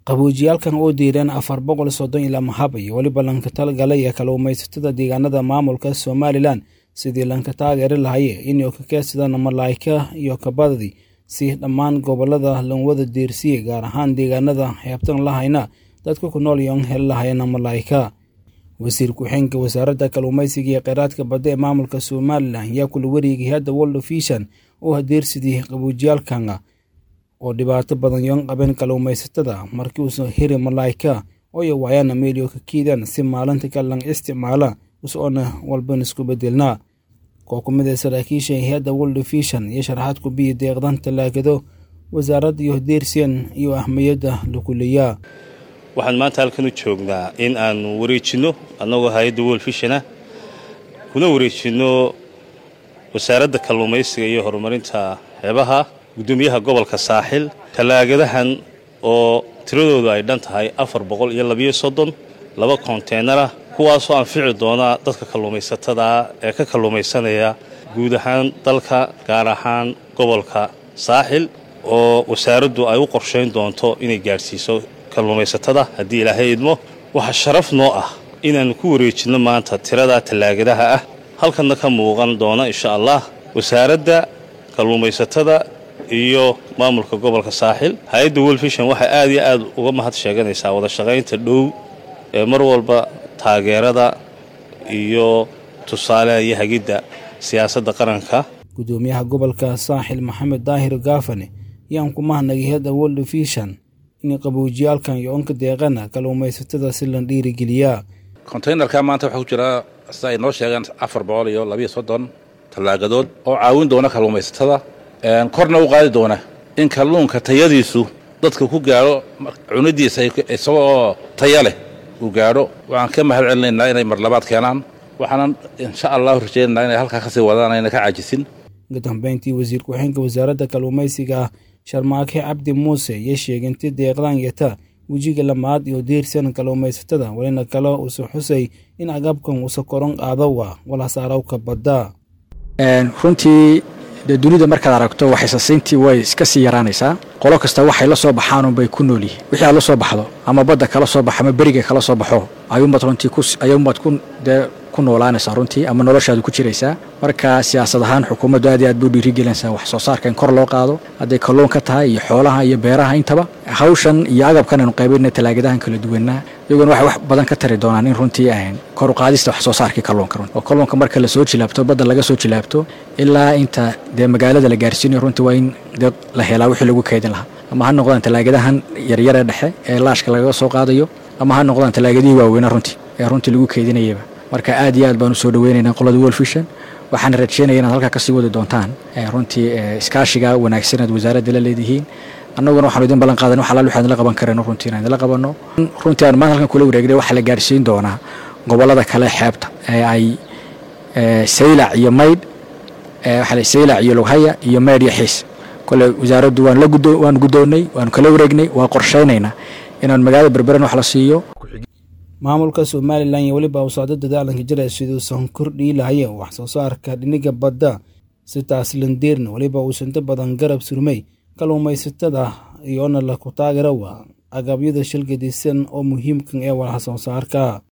qaboojiyaalkan oo diireen afar boqol soddon ilaa mahab iyo weliba lanka talgalaya kalluumaysatada deegaanada maamulka somalilan sidii lanka taageeri lahaye inay ka keedsadaan malaa'ika iyo kabadadi si dhammaan gobolada lanwada deersiye gaar ahaan deegaanada xeebtan lahayna dadka ku nool yoon heli lahayana malaa'ika wasiir ku-xeenka wasaaradda kalluumaysiga iyo kheyraadka badda ee maamulka somalilan ayaa kula wareegay hadda world ofishan oo hadeersidii qaboojiyaalkan oo dhibaato badan yoon qabeen kalluumaysatada markii uusan heri malaa'ika ooyo waayaana meelio ka kiidaan si maalinta kalan isticmaala us-oona walban isku bedelnaa koo ku mid a saraakiisha hay-adda world ofishan iyo sharaxaad ku biya deeqdan tallaagado wasaaradda iyo hadeersiyan iyo ahmiyadda lakuleeyaa waxaan maanta halkan u joognaa in aanu wareejinno annagoo hay-adda world fishana kuna wareejinno wasaaradda kalluumaysiga iyo horumarinta xeebaha guddoomiyaha gobolka saaxil tallaagadahan oo tiradoodu ay dhan tahay afar boqol iyo labiyo soddon laba konteenara kuwaasoo anfici doona dadka kalluumaysatada ee ka kalluumaysanaya guud ahaan dalka gaar ahaan gobolka saaxil oo wasaaraddu ay u qorshayn doonto inay gaadhsiiso kalluumaysatada haddii ilaahay idmo waxaa sharaf noo ah inaannu ku wareejinno maanta tiradaa tallaagadaha ah halkanna ka muuqan doona insha allah wasaaradda kalluumaysatada iyo maamulka gobolka saaxil hay-adda wolfishan waxay aad iyo aad uga mahad sheeganaysaa wada shaqaynta dhow ee mar walba taageerada iyo tusaaleha iyo hagidda siyaasadda qaranka guddoomiyaha gobolka saaxil maxamed daahir gaafane ayaan ku mahnagay hadda world ofishan in qaboojiyaalkan iyo onka deeqana kalluumaysatada si la dhiirigeliyaa konteynerka maanta waxaa ku jira sida ay noo sheegeen afar boqol iyo labiyo soddon tallaagadood oo caawin doona kalluumaysatada korna u qaadi doona in kalluunka tayadiisu dadka ku gaadho cunidiisa isagoo taya leh uu gaadho waxaan ka mahad celinaynaa inay marlabaad keenaan waxaanan insha allahu rajaynaynaa inay halkaa kasii wadaan ayna ka caajisin ugu dambeyntii wasiir ku-xeenka wasaaradda kalluumaysiga sharmaake cabdi muuse iyo sheeginti deeqdan yata wejiga lamaad iyo deersan kalluumaysatada walina kale uuse xusay in agabkan uuse koron qaadawa walhasaarowka badda runtii dee dunida markaad aragto waxaysasiintii way iska sii yaraanaysaa qolo kasta waxay la soo baxaanunbay ku nool yihiin wixii aad la soo baxdo ama badda kala soo baxo ama beriga kala soo baxo ayuunbaad runtii ayuunbaad ku dee ku noolaanaysaa runtii ama noloshaadu ku jiraysaa marka siyaasad ahaan xukuumaddu aad iyo aad buu dhiirigelinaysaa wax soo saarka in kor loo qaado hadday kalluun ka tahay iyo xoolaha iyo beeraha intaba hawshan iyo agabkan aynu qaybinna talaagadahan kala duwanaa iyaguna waxay wax badan ka tari doonaan in runtii ahayn kor u qaadista wax soo saarkii kalluunka runti oo kalluunka marka la soo jilaabto badda laga soo jilaabto ilaa inta dee magaalada la gaarsiinayo runtii waa in dee la helaa wixii lagu keydin lahaa ama ha noqdaan talaagadahan yaryaree dhexe ee laashka lagaga soo qaadayo ama ha noqdaan talaagadihii waaweyna runtii ee runtii lagu keydinayaba marka aad iyo aad baan u soo dhaweynaynaa qolada wolfishan waxaana rajeynaya inaad halkaa kasii wadi doontaan runtii iskaashiga wanaagsan aad wasaaradda la leedihiin annaguna waxaanu idin ballan qaadan wax alaal waxaan la qaban karayno runtii inaan idinla qabanno runtii aan maanta halkan kula wareegnay waxaa la gaarsiin doonaa gobollada kale xeebta ee ay saylac iyo maydh waxaa saylac iyo lughaya iyo maydh iyo xiis kole wasaaraddu waan la gudo waan guddoonnay waanu kala wareegnay waa qorshaynaynaa inaan magaalada berberan wax la siiyo maamulka somalilan iyo weliba usocdo dadaalanka jira siduusan kordhii lahaya wax soo saarka dhiniga badda si taas landeerna weliba uusanto badan garab surmay kalluumaysatada iyoona laku taageerawa agabyada shilgadisan oo muhiimkan ee walha soo saarka